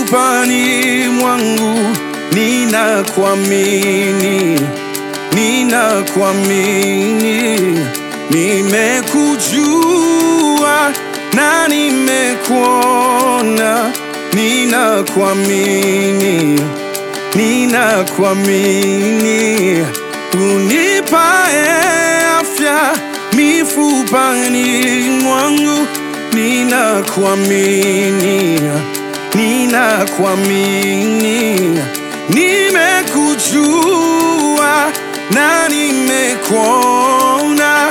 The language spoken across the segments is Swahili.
mifupani mwangu ninakuamini, ninakuamini, nimekujua na nimekuona, ninakuamini, ninakuamini, unipae afya mifupani mwangu, ninakuamini, ninakuamini, nimekujua na nimekuona,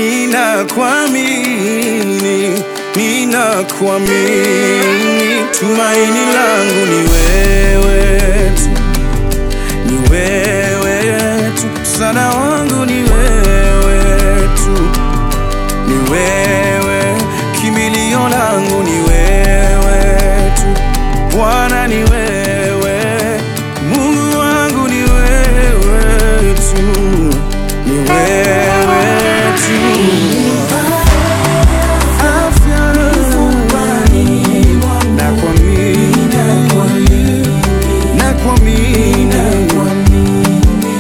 ninakuamini, ninakuamini, tumaini langu ni wewe tu ni wewe tu, msaada wangu ni wewe tu, ni wewe, kimbilio langu ni wewe tu, Bwana ni wewe, Mungu wangu ni wewe tu, ni wewe tu. Afya nakuamini, nakuamini,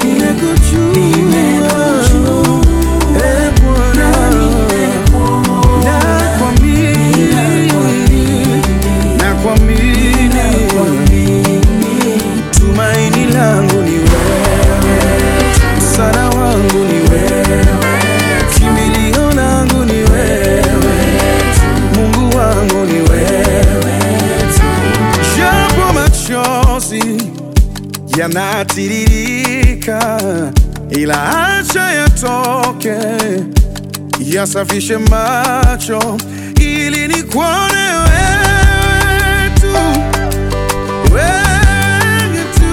nimekujua, eh, Bwana, nakuamini, nakuamini, tumaini langu ni wewe, msaada wangu ni wewe, kimbilio langu ni wewe, Mungu wangu ni wewe, japo machozi yanatiririka, ila acha yatoke, yasafishe macho ili nikuone wewe tu, wewe tu,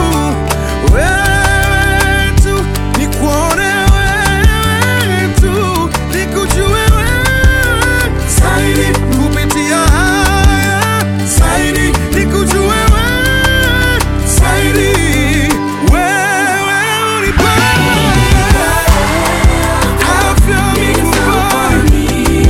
wewe tu, nikuone wewe tu, nikujue wewe zaidi kupitia haya zaidi, nikujue wewe zaidi, wewe unipae afya mifupani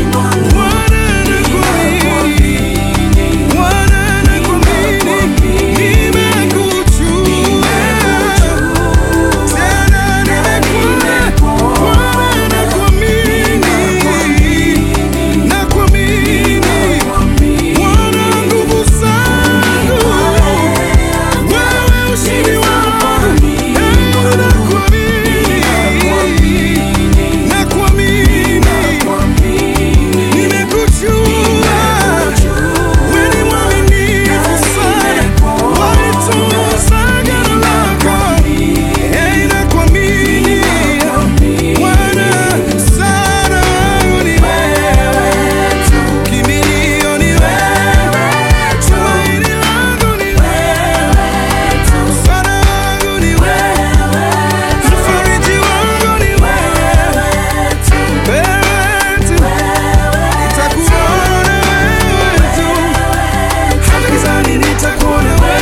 Nimekujua wewe ni mwaminifu sana, walitunza agano lako. Eh, nakuamini Bwana, msaada wangu ni wewe tu, kimbilio ni wewe, tumaini langu ni wewe tu, msaada wangu ni wewe, mfariji wangu ni wewe tu, wewe tu. Nitakuona wewe tu, hata gizani nitakuona wewe,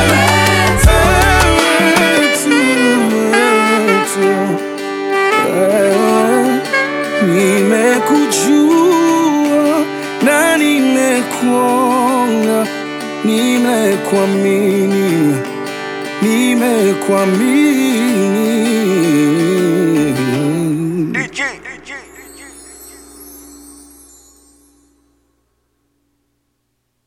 wewe tu, wewe tu. Wewe, Nimekujua na nimekuona, nimekuamini, nimekuamini